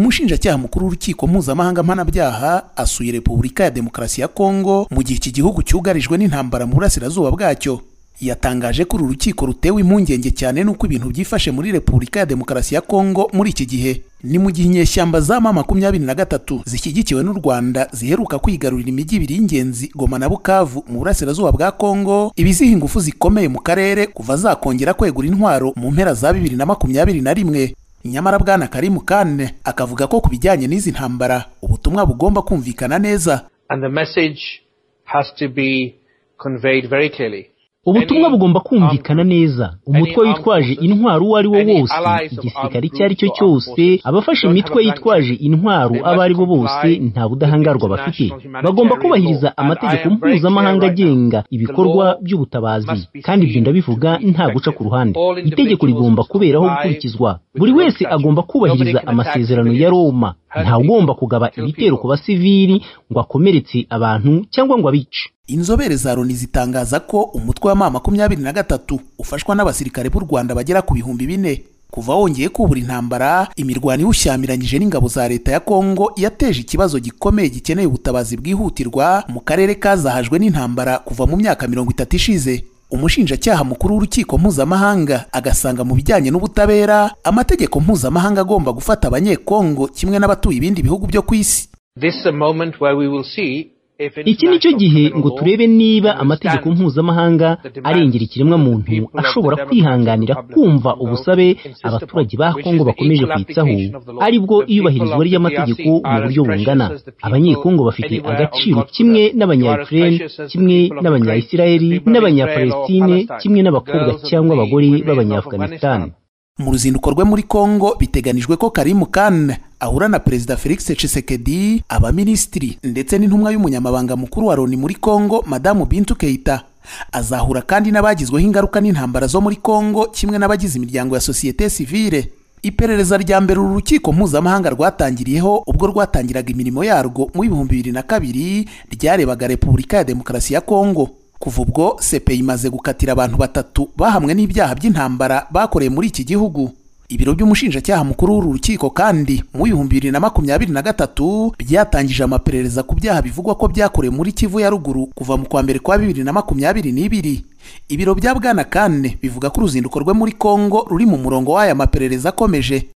umushinjacyaha mukuru w'urukiko mpuzamahanga mpanabyaha asuye repubulika ya demokarasi ya kongo mu gihe iki gihugu cyugarijwe n'intambara mu burasirazuba bwacyo yatangaje ko uru rukiko rutewe impungenge cyane n'uko ibintu byifashe muri repubulika ya demokarasi ya kongo muri iki gihe ni mu gihe inyeshyamba za ma makumyabiri na gatatu zishyigikiwe n'u rwanda ziheruka kwigarurira imijyi ibiri y'ingenzi goma na bukavu mu burasirazuba bwa kongo ibiziha ingufu zikomeye mu karere kuva zakongera kwegura intwaro mu mpera za bibiri na makumyabiri na rimwe nyamara bwana karimu kane akavuga ko ku bijyanye n'izi ntambara ubutumwa bugomba kumvikana neza And the message has to be conveyed very clearly. ubutumwa bugomba kumvikana neza umutwe witwaje intwaro uwo ari wo wose igisirikare icyo ari cyo cyose abafashe imitwe yitwaje intwaro abo ari bo bose nta budahangarwa bafite bagomba kubahiriza amategeko mpuzamahanga agenga ibikorwa by'ubutabazi kandi ibyo ndabivuga nta guca ku ruhande itegeko rigomba kuberaho gukurikizwa buri wese agomba kubahiriza amasezerano ya roma ntawugomba kugaba ibitero ku basivili ngo akomeretse abantu cyangwa ngo abice inzobere za loni zitangaza ko umutwe wa ma makumyabiri na gatatu ufashwa n'abasirikare b'u rwanda bagera ku bihumbi bine kuva wongeye kubura intambara imirwano iwushyamiranyije n'ingabo za leta ya kongo yateje ikibazo gikomeye gikeneye ubutabazi bwihutirwa mu karere kazahajwe n'intambara kuva mu myaka mirongo itatu ishize umushinjacyaha mukuru w'urukiko mpuzamahanga agasanga mu bijyanye n'ubutabera amategeko mpuzamahanga agomba gufata abanyekongo kimwe n'abatuye ibindi bihugu byo ku isi This is a moment where we will see iki ni cyo gihe ngo turebe niba amategeko mpuzamahanga arengera ikiremwamuntu ashobora kwihanganira kumva ubusabe abaturage ba kongo bakomeje kwitsaho ari bwo iyubahirizwa ry'amategeko mu buryo bungana abanyekongo bafite agaciro kimwe n'abanyayikirere kimwe n'abanyayisirayeli n'abanyapalestine kimwe n'abakobwa cyangwa abagore b'abanyafuganisitani mu ruzinduko rwe muri kongo biteganijwe ko karimu kane ahura na perezida felix tshisekedi abaminisitiri ndetse n'intumwa y'umunyamabanga mukuru wa loni muri kongo madamu bintu keita azahura kandi n'abagizweho ingaruka n'intambara zo muri kongo kimwe n'abagize imiryango ya sosiyete sivile iperereza rya mbere uru rukiko mpuzamahanga rwatangiriyeho ubwo rwatangiraga imirimo yarwo mu bihumbi bibiri na kabiri ryarebaga repubulika ya demokarasi ya kongo kuva ubwo sepe imaze gukatira abantu batatu bahamwe n'ibyaha by'intambara bakoreye muri iki gihugu ibiro by'umushinjacyaha mukuru w'uru rukiko kandi mu bihumbi bibiri na makumyabiri na gatatu byatangije amaperereza ku byaha bivugwa ko byakorewe muri kivu ya ruguru kuva mu kwa mbere kwa bibiri na makumyabiri n'ibiri ibiro bya bwana kane bivuga ko uruzinduko rwe muri kongo ruri mu murongo w'aya maperereza akomeje